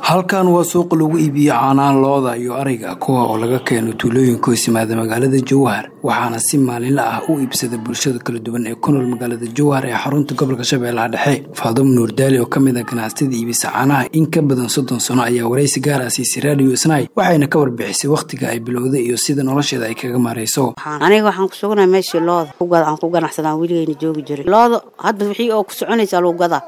halkan waa suuqa lagu iibiyo caanaha looda iyo ariga kuwa oo laga keeno tuulooyinka hoos yimaada magaalada jowhar waxaana si maalinla ah u iibsada bulshada kala duwan ee ku nool magaalada jowhar ee xarunta gobolka shabeellaha dhexe faadumo nuurdaali oo ka mid a ganacsatada iibisa caanaha in ka badan soddon sano ayaa waraysi gaar ah siisay radio snai waxayna ka warbixisay wakhtiga ay bilowday iyo sida nolosheeda ay kaga maarayso aniga waxaan ku sugnaa meeshii looda aan ku ganacsadaan weligeyna joogi jiray looda hadda wixii oo ku soconaysaa lagu gadaa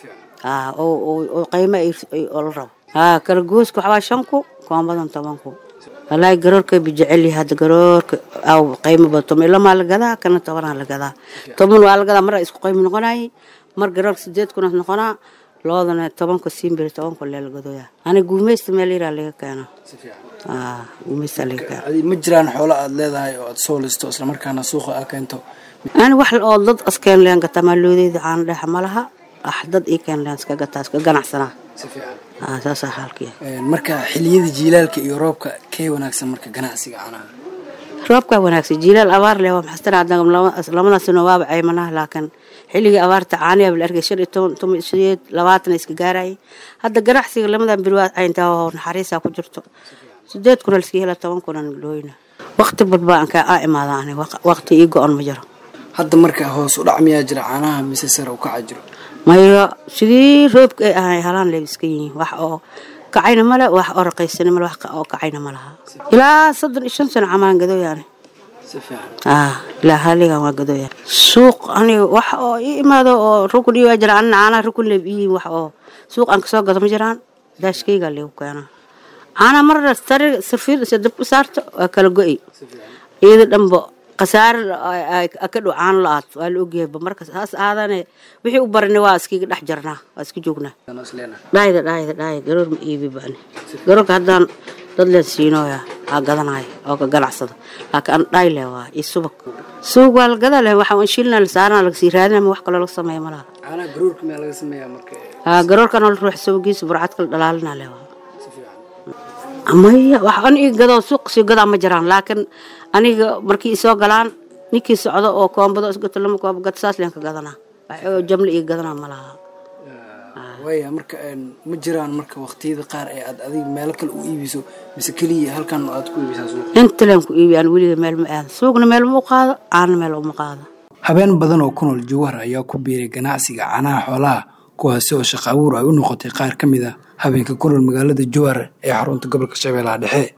oo qiimo oo la rabo haa kala gooska waxbaa shan ku kuwan badan toban ku walaahi garoorka bijeceli hadda garoorka aw qiimo badan toban ilamaa la gadaa kana tobanaa la gadaa toban waa la gadaa mar isku qiimo noqonayay mar garoorka sideed kuna noqonaa loodana tobanka siimbiri tobanka lee la gadooyaa aniga guumeysta meel yaraa laga keena guumeysta laga keena ma jiraan xoolo aad leedahay oo aad soo listo islamarkaana suuqa aa keento ani wax oo dad askeen leen gataa maaloodeeda caana dhexa ma laha ah dad ii keen leen iska gataa iska ganacsanaa saasaa xaalkiya marka xiliyada jiilaalka iyo roobka kee wanaagsan marka ganacsiga caanaha roobkaa wanaagsan jiilaal abaar leh waa maxastan lamada sano waaba caymanaha laakiin xilligii abaarta caaniyaa la arkay shan iyo toban toban sideed labaatan iska gaarayay hadda ganacsiga lamadan bir waa cayntaa oo naxariisaa ku jirto sideed kuna liska hela toban kunan dhooyna waqti balba aan kaa imaada ani waqti ii go-on ma jiro hadda marka hoos u dhac miyaa jira caanaha mise sare u kaca jiro maya sidii roobka ay ahay halaan leeb iska yihiin wax oo kacayna male wax oo raqiysana male wax oo kacayna ma laha ilaa soddon iyo shan sano camaan gadooyaani ilaa haligan waa gadooya suuq aniga wax oo ii imaado oo rukun ii waa jira anina caanaha rukun leeb iyihiin wax oo suuq aan kasoo gado ma jiraan daashkayga leegu keenaa caanaha marna tari sarfiir isa dab u saarto waa kala go-ay iyada dhanba khasaare ka dhow caano la-aad waa la ogyahayba marka saas aadane wixii u barani waa iskiga dhex jarnaa waa iska joognaa dhaayda dhaayda dhaayda garoor ma iibi bani garoorka haddaan dad leen siinooya aa gadanaya oo ka ganacsada laakiin an dhaay leh waa iyo subag subag waa la gadaa leh waxa shilna la saarana lagasii raadina ma wax kaloo laga sameeya ma laha caanaha garoorka miyaa laga sameeyaa marka haa garoorkana la ruux subagiisa burcadka la dhalaalina leh waa maya wax an ii gadoo suuq sii gadaa ma jiraan laakiin aniga markii isoo galaan ninkii socdo oo koombado isgato lama kooba gato saas leen ka gadanaa wax jamle ii gadanaa ma laha waaya marka ma jiraan marka waqtiyada qaar ee aad adiga meelo kale u iibiso mise keliya halkan aad ku iibisaa suuq inta leen ku iibi aan weliga meel ma aada suuqna meel ma u qaado caana meel uma qaado habeen badan oo ku nool jawhar ayaa ku biiray ganacsiga caanaha xoolaha kuwaasi oo shaqo abuur ay u noqotay qaar ka mid a habeenka ku nool magaalada jowhar ee xarunta gobolka shabeellaha dhexe